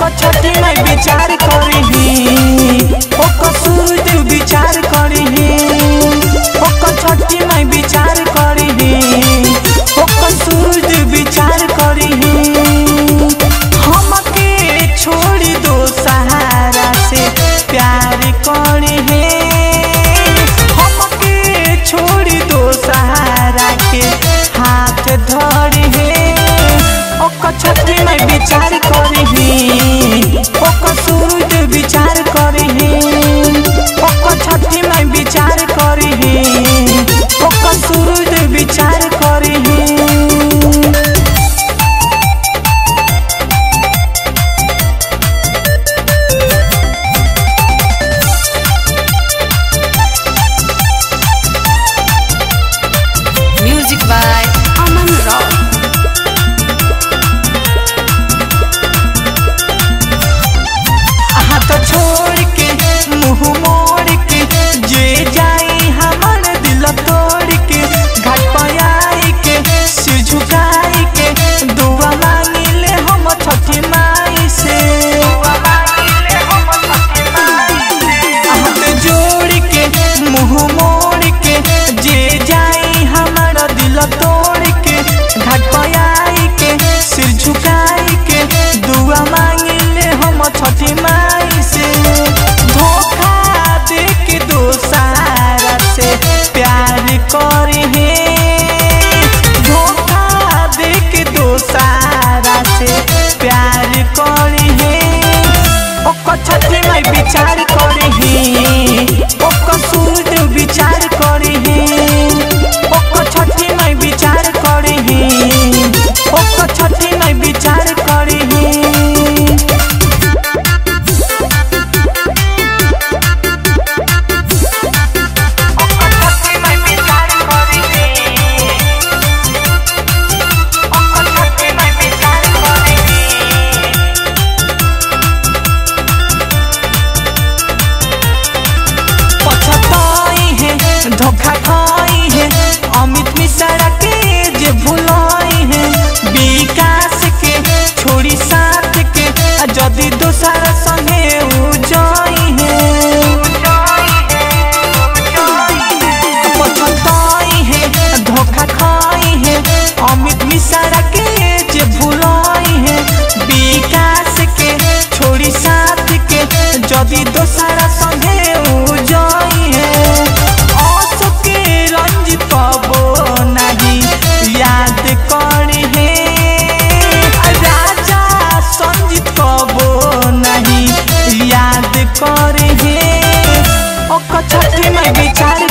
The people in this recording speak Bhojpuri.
ओकर छठी में विचार करी ओकर सूरज विचार करी ओकर छठी में विचार करी ओकर सूरज विचार करी हमके छोड़ दो सहारा से प्यार करी हमके छोड़ दो सहारा के हाथ धरी ओकर छठी में विचार करी ओकर सूरज विचार करी ओकर छठी में विचार करी ओकर सूरज विचार करी Music by Aman Rao. हाथ छोड़ के मुंह मोड़ के जे जाई हमर दिल तोड़ के घाट पर आई के सिर झुकाई के दुआ मांगिले हम छठी माई से हाथ जोड़ के मुंह मोड़ के जे जाई हमर दिल तोड़ के घाट पर आई के सिर झुकाई के दुआ मांगिले हम छठी माई से धोखा दे के दोसारा से प्यार करे धोखा दे के दोसारा से प्यार करे ओकर छठी में विचार करे ओकर सूरज विचार करे ओकर छठी में विचार करे ओकर छठी में विचार करे पछताई है धोखा खाई है अमित मिश्रा के जे भुलाई है विकास के छोड़ी साथ के आ जदि दोसर संगे उ जाई है पछताई है धोखा खाई है अमित मिश्रा के जे भुलाई है विकास के छोड़ी साथ के जदि दोसर संगे उ जाई है आंसू के रंज पाबो नहीं याद करी है राजा संजीत कबो नहीं याद करे है ओकर छठी में विचार